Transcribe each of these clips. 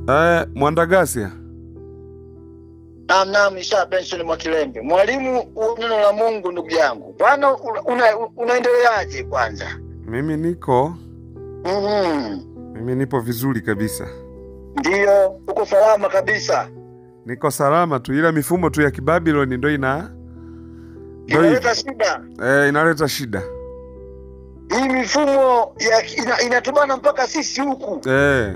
Eh, Mwandagasia. Naam, naam, Isaya Benson Mwakilembe, mwalimu wa neno la Mungu. Ndugu yangu bwana, una, una, unaendeleaje kwanza? Mimi niko Mhm. mimi nipo vizuri kabisa. Ndiyo, uko salama kabisa. Niko salama tu ila mifumo tu ya Kibabiloni ndo ina ndo Inaleta hivyo. shida Eh, inaleta shida. hii mifumo ya ina, inatubana mpaka sisi huku. Eh,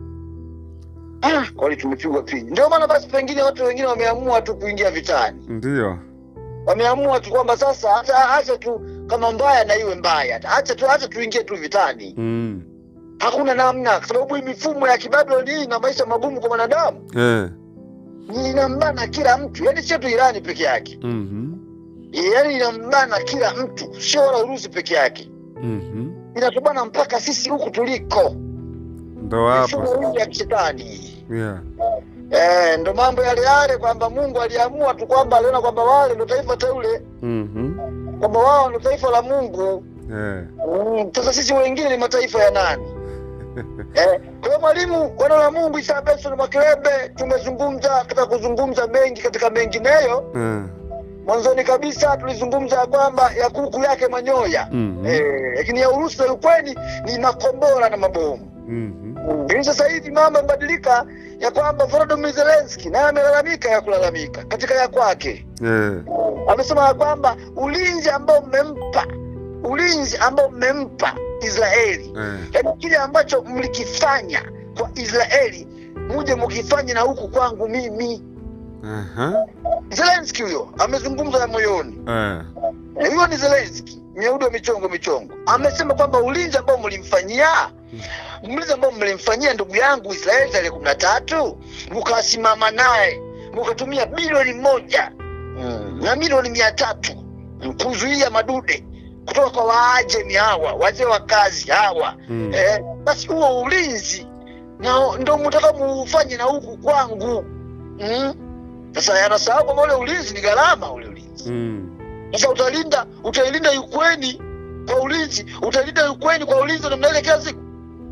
Ah, kweli tumepigwa pini. Ndio maana basi pengine watu wengine wameamua tu kuingia vitani, ndiyo. wameamua tu kwamba sasa hata acha tu kama mbaya na iwe mbaya, acha tu acha tuingie tu vitani. Mm. Hakuna namna, kwa sababu hii mifumo ya Kibabiloni hii ina maisha magumu kwa mwanadamu. Eh. inambana kila mtu, yani sio tu Irani peke yake, Mhm. yani inambana kila mtu, sio wala Urusi peke yake, Mhm. inatubana mpaka sisi huku tuliko. Ndo Mifumo hapo. hii ya kishetani Yeah. eh, ndo mambo yale yale, kwamba Mungu aliamua tu kwamba aliona kwamba wale ndo taifa teule, Mhm. kwamba wao ndo taifa la Mungu. Eh. Mm, Sasa sisi wengine ni mataifa ya nani? Eh, kwa hiyo mwalimu, neno la Mungu Isaya Benson Mwakilembe, tumezungumza katika kuzungumza mengi katika mengineyo Eh. Mwanzoni kabisa tulizungumza ya kwamba ya kuku yake manyoya Mhm. eh, lakini ya Urusi na Ukraini ni makombora na mabomu. Mhm. Lakini sasa hivi mambo yamebadilika, ya kwamba Volodymyr Zelensky naye amelalamika ya kulalamika katika ya kwake, Eh. amesema ya kwamba ulinzi ambao mmempa ulinzi ambao mmempa Israeli, Eh. yaani kile ambacho mlikifanya kwa Israeli muje mukifanye na huku kwangu mimi. Aha. Zelensky huyo amezungumza ya moyoni. Eh. Eh, huyo ni Zelensky, Myahudi wa michongo michongo, amesema kwamba ulinzi ambao mlimfanyia ulinzi ambao mlimfanyia ndugu yangu Israeli tarehe kumi na tatu mukasimama naye mukatumia bilioni moja mm, na milioni mia tatu mm, kuzuia madude kutoka kwa Waajemi hawa wazee wa kazi hawa Mm. eh, basi huo ulinzi na ndo mtaka muufanye na huku kwangu mm. Sasa anasahau kwamba ule ulinzi ni gharama, ule ulinzi Mm. sasa utalinda utailinda Ukraine kwa ulinzi, utailinda Ukraine kwa ulinzi wa namna ile kila siku.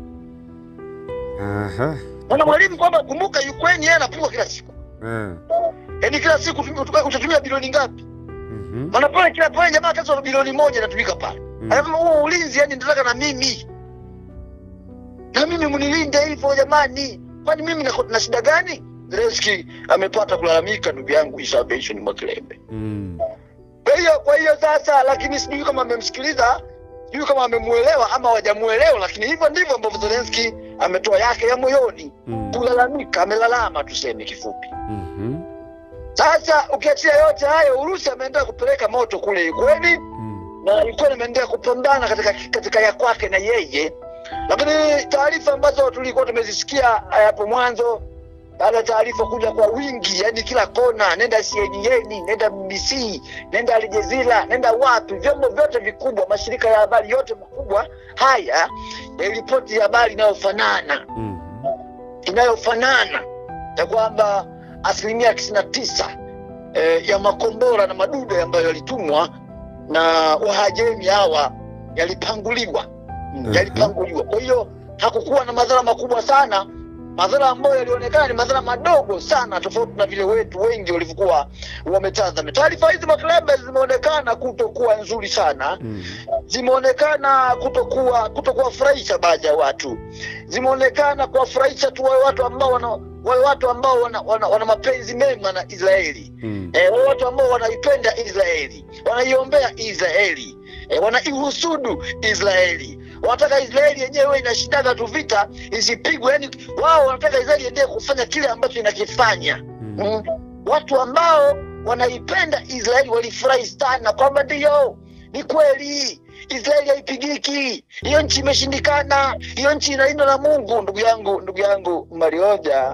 Aha. Mwana mwalimu kwamba kumbuka, Ukraine yeye anapigwa kila siku, Eh. yaani kila siku tumi- utuka- utatumia bilioni ngapi? Mhm. Maana pale kila pale jamaa kazi wa bilioni moja inatumika pale. Mm. Anasema huo ulinzi, yani nataka na mimi na mimi mnilinde hivyo jamani, kwani mimi nako- na shida gani? Zelensky amepata kulalamika, ndugu yangu Isaya Benson Mwakilembe. Mm. Kwa hiyo kwa hiyo sasa, lakini sijui kama amemsikiliza, sijui kama amemuelewa ama hawajamuelewa, lakini hivyo ndivyo ambavyo Zelensky ametoa yake ya moyoni, Mm. kulalamika, amelalama tuseme kifupi. Mhm. Sasa ukiachia yote hayo, Urusi ameendelea kupeleka moto kule Ukraine Mm. na Ukraine imeendelea kupambana katika katika ya kwake na yeye, lakini taarifa ambazo tulikuwa tumezisikia hapo mwanzo baada ya taarifa kuja kwa wingi, yani kila kona, nenda CNN, nenda BBC, nenda Al Jazeera, nenda wapi, vyombo vyote vikubwa, mashirika ya habari yote makubwa haya yaliripoti habari inayofanana Mhm. inayofanana ya kwamba asilimia tisini na tisa eh, ya makombora na madude ambayo yalitumwa na wahajemi hawa yalipanguliwa Mm, Mhm. yalipanguliwa. Kwa hiyo hakukuwa na madhara makubwa sana. Madhara ambayo yalionekana ni madhara madogo sana, tofauti na vile wetu wengi walivyokuwa wametazama. Taarifa hizi maklebe zimeonekana kutokuwa nzuri sana Mhm. zimeonekana kutokuwa kutokuwafurahisha baadhi ya watu, zimeonekana kuwafurahisha tu wale watu ambao wana wale watu ambao wana, wana, wana mapenzi mema na Israeli Mm. eh, wale watu ambao wanaipenda Israeli, wanaiombea Israeli eh, wanaihusudu Israeli, wanataka Israeli yenyewe inashindaga tu vita isipigwe. Yani wao wanataka Israeli endelee kufanya kile ambacho inakifanya Mm. mm. Watu ambao wanaipenda Israeli walifurahi sana kwamba ndiyo, ni kweli Israeli haipigiki, hiyo nchi imeshindikana, hiyo nchi inalindwa na Mungu. Ndugu yangu, ndugu yangu Marioja,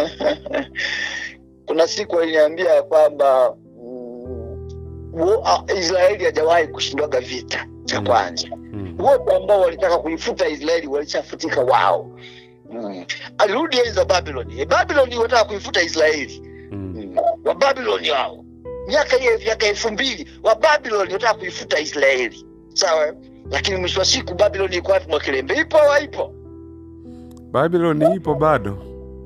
kuna siku aliniambia ya kwamba mm, wo- a- Israeli hajawahi kushindwaga vita cha Mm. kwanza. Mm. Wote ambao walitaka kuifuta Israeli walishafutika wao. Mm. Alirudi enzi za Babyloni. E, Babyloni wataka kuifuta Israeli Mm. wa Babyloni wao miaka hiyo miaka elfu mbili wa Babyloni wataka kuifuta Israeli, sawa. Lakini mwisho wa siku Babyloni iko wapi? Mwakilembe ipo au haipo? Babyloni ipo bado.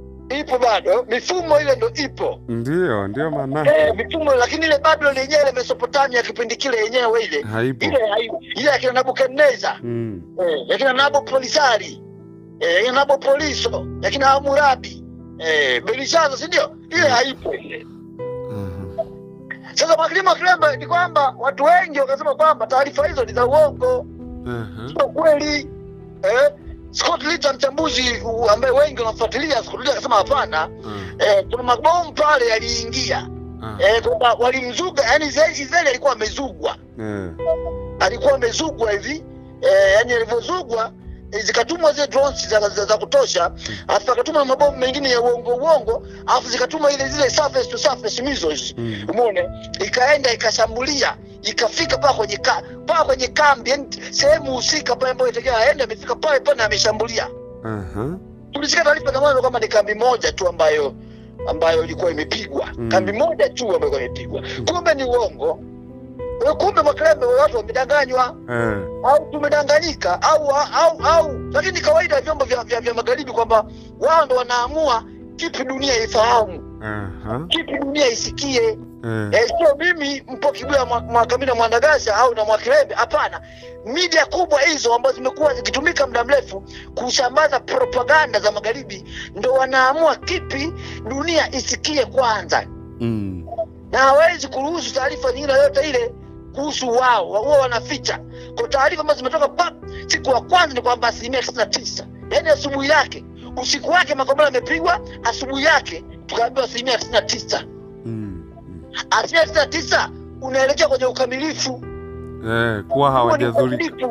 ipo bado, mifumo ile ndo ipo Ndio, ndio maana eh, mifumo, lakini ile Babylon yenyewe ile Mesopotamia kipindi kile yenyewe ile haipo. ile hai- ile akina Nabukadneza Mm. eh, yakina Nabopolisari eh, yakina Nabopoliso yakina Hamurabi eh, Belishaza, si ndio? Ile haipo ile. Mhm. Sasa mwakilima Kilembe ni kwamba watu wengi wakasema kwamba taarifa hizo ni za uongo, Mhm. sio kweli eh. Scott Litter mchambuzi u- ambaye wengi wanamfuatilia, Scott Litter akasema hapana, Mhm. eh, kuna mabomu pale yaliingia Ah. eh, kwamba walimzuga, yani Israeli Israeli alikuwa amezugwa, Eh. alikuwa amezugwa hivi eh, yani alivyozugwa eh, zikatumwa zile drones za, za, za kutosha, alafu akatuma mabomu mengine ya uongo uongo, alafu zikatuma ile zile surface to surface missiles Mm. umeona, ikaenda ikashambulia ikafika paa kwenye ka, paa kwenye kambi, yani sehemu husika pale ambayo itakiwa aende, amefika pale pale na ameshambulia. Aha. Tulisikia taarifa za mwanzo kwamba ni kambi moja tu ambayo ambayo ilikuwa imepigwa Mm. kambi moja tu ambayo ilikuwa imepigwa, kumbe ni uongo. Eh, Kumbe Makrembe watu wamedanganywa Eh. au tumedanganyika au au au, lakini ni kawaida ya vyombo vya, vya, vya magharibi kwamba wao ndo wanaamua kipi dunia ifahamu, Aha. kipi dunia isikie. Eh. Eh, sio mimi Mpoki Bwira Mwa- Mwakamila Mwandagasha au na Mwakirembe. Hapana, media kubwa hizo ambazo zimekuwa zikitumika muda mrefu kusambaza propaganda za magharibi ndo wanaamua kipi dunia isikie kwanza, Mm. na hawezi kuruhusu taarifa nyingine yoyote ile kuhusu wao, wao wanaficha. Kwa taarifa ambazo zimetoka pap, siku ya kwanza ni kwamba asilimia tisini na tisa yaani asubuhi yake, usiku wake makombora yamepigwa, asubuhi yake tukaambiwa asilimia tisini na tisa Mm. Mm. asilimia tisini na tisa unaelekea kwenye ukamilifu Eh, kuwa Huo ni hawajadhurika. ukamilifu,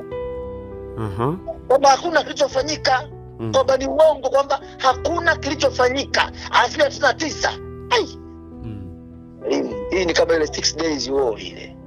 Aha. kwamba hakuna kilichofanyika Mm. kwamba ni uongo kwamba hakuna kilichofanyika asilimia tisini na tisa Ai, Mm. hii- hii ni kama ile six days war ile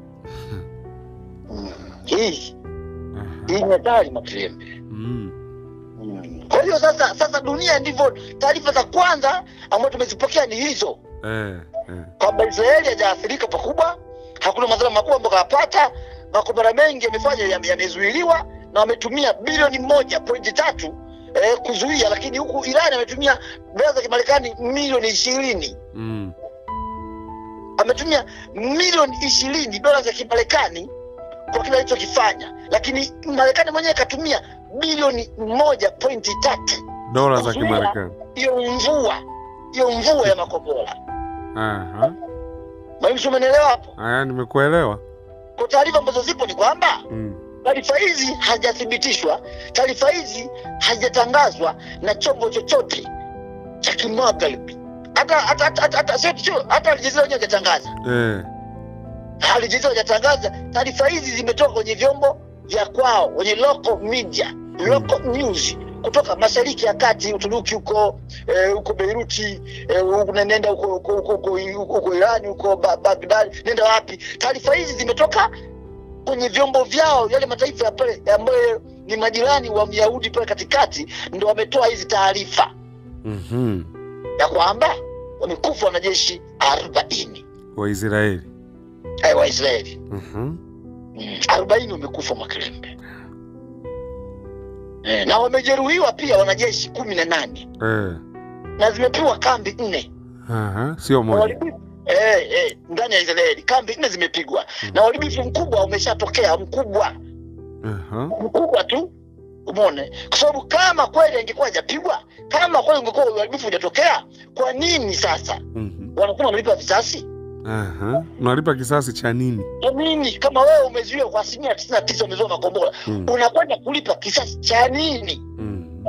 Mm, hii Aha. hii ni hatari makilembe Mm. Mm. kwa hiyo sasa sasa dunia ndivyo taarifa za kwanza ambazo tumezipokea ni hizo Eh. Eh. kwamba Israeli hajaathirika pakubwa, hakuna madhara makubwa ambayo kayapata. Makombora mengi yamefanya yame- yamezuiliwa na wametumia bilioni moja pointi tatu eh, kuzuia, lakini huku Iran ametumia dola za Kimarekani milioni ishirini Mm. ametumia milioni ishirini dola za Kimarekani kwa kile alichokifanya, lakini Marekani mwenyewe katumia bilioni moja pointi tatu Dola za Kuzuia. Kimarekani. hiyo mvua hiyo mvua ya makombora. Aha. Mwalimu, umenielewa hapo? Aya, nimekuelewa. Kwa taarifa ambazo zipo ni kwamba Mm. taarifa hizi hajathibitishwa, taarifa hizi hajatangazwa na chombo chochote cha kimagharibi, hata hata hata hata hata sio sio hata Aljazeera wenyewe hajatangaza, Eh. Aljazeera hajatangaza. Taarifa hizi zimetoka kwenye vyombo vya kwao, kwenye local media, local news kutoka mashariki ya kati, Uturuki huko eh, huko Beiruti eh, huko nenda huko huko huko huko huko Irani huko Ba- Baghdad, nenda wapi? Taarifa hizi zimetoka kwenye vyombo vyao, yale mataifa ya pale ambayo ni majirani wa Myahudi pale katikati, ndo wametoa hizi taarifa Mhm. ya kwamba wamekufa wanajeshi arobaini Waisraeli. eh, wa Israeli Mhm. arobaini wamekufa Makerembe eh, na wamejeruhiwa pia wanajeshi kumi na nane Eh. na zimepewa kambi nne Aha. Sio Na moja. uharibifu- eh, eh, ndani ya Israeli kambi nne zimepigwa na uharibifu mkubwa umeshatokea mkubwa Aha. mkubwa tu umeona kwa sababu kama kweli angekuwa hajapigwa kama kweli ungekuwa uharibifu hujatokea kwa nini sasa Mhm. wanasema wanalipa visasi Aha. Unalipa kisasi cha nini? kwa nini kama wewe umezuia kwa asilimia tisini na tisa umezuia makombora Mm. unakwenda kulipa kisasi cha nini Mm.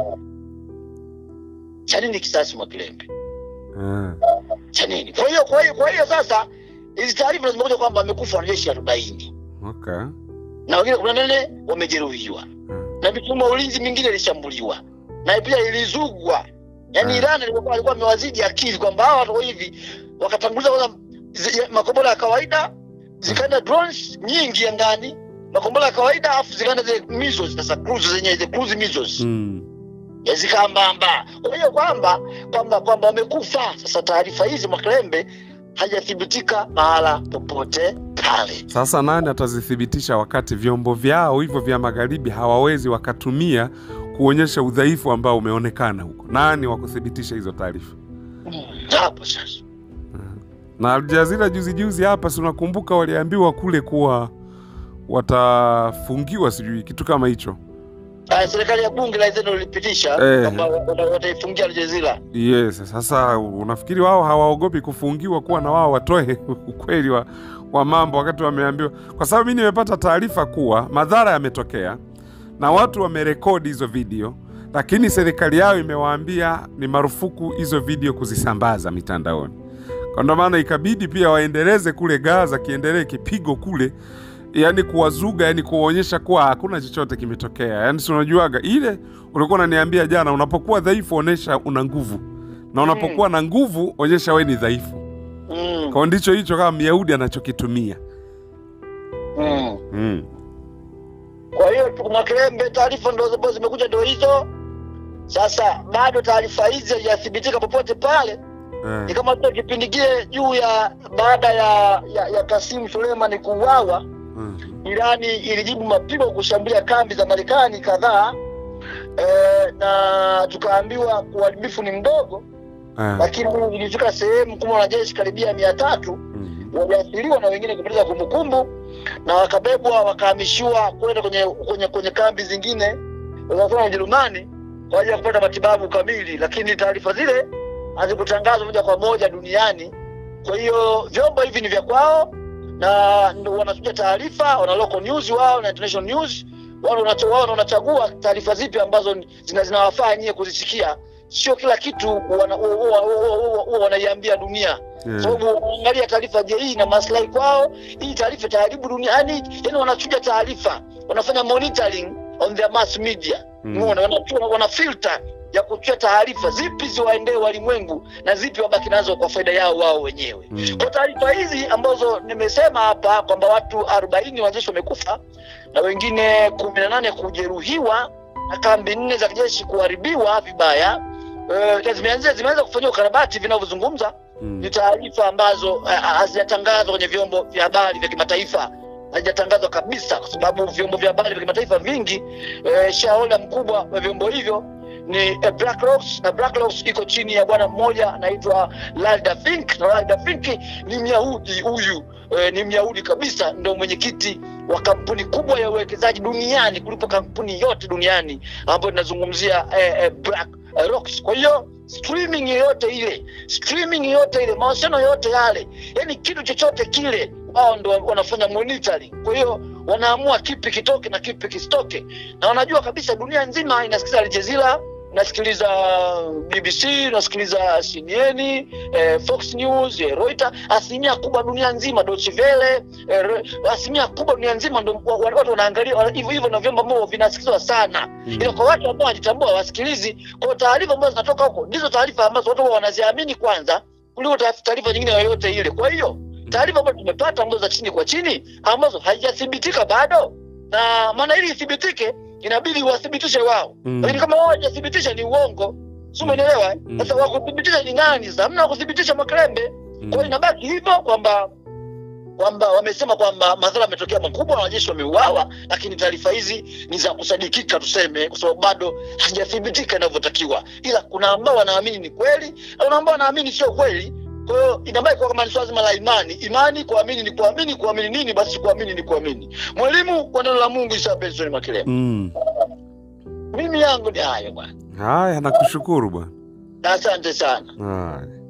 cha nini kisasi mwakilembe Eh. cha nini kwa hiyo kwa hiyo kwa hiyo sasa hizi taarifa zimekuja kwamba wamekufa wanajeshi arobaini Okay. na wengine kumi na nane wamejeruhiwa Mm. na mifumo ya ulinzi mingine ilishambuliwa na pia ilizugwa yaani Mm. Iran alikuwa alikuwa amewazidi akili kwamba hawa watu hivi wakatanguliza kwanza zi- makombora ya kawaida zikaenda drones nyingi angani makombora ya kawaida afu zikaenda zile missiles sasa cruise zenyewe zile cruise missiles Mm. ya zikaambamba kwa hiyo kwamba kwamba kwamba wamekufa sasa taarifa hizi makrembe hajathibitika mahala popote pale Sasa nani atazithibitisha wakati vyombo vyao hivyo vya magharibi hawawezi wakatumia kuonyesha udhaifu ambao umeonekana huko? Nani wa kuthibitisha hizo taarifa? Mm, hapo sasa Na Aljazira juzi juzi hapa, si unakumbuka waliambiwa kule kuwa watafungiwa, sijui kitu kama hicho. Ah, serikali ya bunge la Zeno ilipitisha Eh. kwamba wata- wataifungia Aljazira. Yes, sasa unafikiri wao hawaogopi kufungiwa kuwa na wao watoe ukweli wa, wa mambo wakati wameambiwa? Kwa sababu mimi nimepata taarifa kuwa madhara yametokea na watu wamerekodi hizo video, lakini serikali yao imewaambia ni marufuku hizo video kuzisambaza mitandaoni. Kwa ndo maana ikabidi pia waendeleze kule Gaza, kiendelee kipigo kule, yani kuwazuga, yani kuwaonyesha kuwa hakuna chochote kimetokea. Yani si unajuaga ile ulikuwa unaniambia jana, unapokuwa dhaifu onyesha una nguvu, na unapokuwa na nguvu onyesha we ni dhaifu. Mm, Kwa ndicho hicho kama Myahudi anachokitumia. mm. Mm. Kwa hiyo tu- Mwakilembe, taarifa ndo ambazo zimekuja ndo hizo. Sasa bado taarifa hizi hazijathibitika popote pale, ni Eh. kama tu kipindi kile juu ya baada ya ya, ya Kasimu Suleiman kuuawa, Mm. Irani ilijibu mapigo kushambulia kambi za Marekani kadhaa e, na tukaambiwa uharibifu ni mdogo, Eh. lakini ilifika sehemu kuma wanajeshi karibia mia tatu Mm. waliathiriwa na wengine kupoteza kumbukumbu na wakabebwa wakahamishiwa kwenda kwenye, kwenye, kwenye kambi zingine wanasema Ujerumani kwa ajili ya kupata matibabu kamili, lakini taarifa zile hazikutangazwa moja kwa moja duniani. Kwa hiyo vyombo hivi ni vya kwao na ndo wanachuja taarifa, wana local news wao na international news wao wanacho- wao ndo wanachagua taarifa zipi ambazo zina- zinawafaa nyie kuzisikia. Sio kila kitu wana- huwa- huwa- huwa- huwa- huwa wanaiambia dunia Eh. sababu unaangalia taarifa, je, hii ina maslahi kwao? Hii taarifa itaharibu dunia? Yani, yani wanachuja taarifa, wanafanya monitoring on their mass media Mm. Umeona, wana, wana filter ya kuchuja taarifa, zipi ziwaendee walimwengu na zipi wabaki nazo kwa faida yao wao wenyewe. Mm. Kwa taarifa hizi ambazo nimesema hapa kwamba watu arobaini wanajeshi wamekufa na wengine kumi na nane kujeruhiwa na kambi nne za kijeshi kuharibiwa vibaya, eh, zimeanza zimeanza kufanyiwa ukarabati vinavyozungumza Mm. ni taarifa ambazo eh, hazijatangazwa kwenye vyombo vya habari vya kimataifa hazijatangazwa kabisa, kwa sababu vyombo vya habari vya kimataifa vingi eh, shareholder mkubwa wa vyombo hivyo ni eh, BlackRock na BlackRock iko chini ya bwana mmoja anaitwa Lalda Fink, na Lalda Fink ni Myahudi huyu eh, ni Myahudi kabisa, ndo mwenyekiti wa kampuni kubwa ya uwekezaji duniani kuliko kampuni yote duniani ambayo tunazungumzia eh, eh, Black eh, Rocks. Kwa hiyo streaming yoyote ile streaming yoyote ile mawasiliano yoyote yale yani kitu chochote kile wao ndo wanafanya monitoring kwa hiyo wanaamua kipi kitoke na kipi kisitoke na wanajua kabisa dunia nzima inasikiliza Al Jazeera nasikiliza BBC nasikiliza CNN eh, Fox News eh, Reuters asilimia kubwa dunia nzima Deutsche Welle eh, Re- asilimia kubwa dunia nzima ndo wa- wa- watu wanaangalia wana- hivyo hivyo na vyombo ambavyo vinasikilizwa sana Mm. ila kwa watu ambao wanajitambua wasikilizi kwa taarifa ambazo zinatoka huko ndizo taarifa ambazo watu huwa wanaziamini kwanza kuliko taarifa- taarifa nyingine yoyote ile kwa hiyo taarifa ambazo tumepata ambazo za chini kwa chini ambazo haijathibitika bado na maana ili ithibitike inabidi wathibitishe wao Mm. lakini kama wao hawajathibitisha ni uongo si umenielewa eh? Mm. sasa wakuthibitisha ni nani sasa hamna wakuthibitisha makrembe kwa hiyo inabaki hivyo kwamba kwamba wamesema kwamba madhara yametokea makubwa, wanajeshi wameuawa, lakini taarifa hizi ni za kusadikika tuseme, kwa sababu bado hazijathibitika inavyotakiwa, ila kuna ambao wanaamini ni kweli na kuna ambao wanaamini sio kweli. Kwa hiyo inabaki kuwa kama ni swala zima la imani. Imani, kuamini ni kuamini, kuamini nini? Basi kuamini ni kuamini. Mwalimu wa neno la Mungu Isa Benson Makelele, Mm. mimi yangu ni hayo bwana, Haya, nakushukuru bwana. na asante sana. Haya.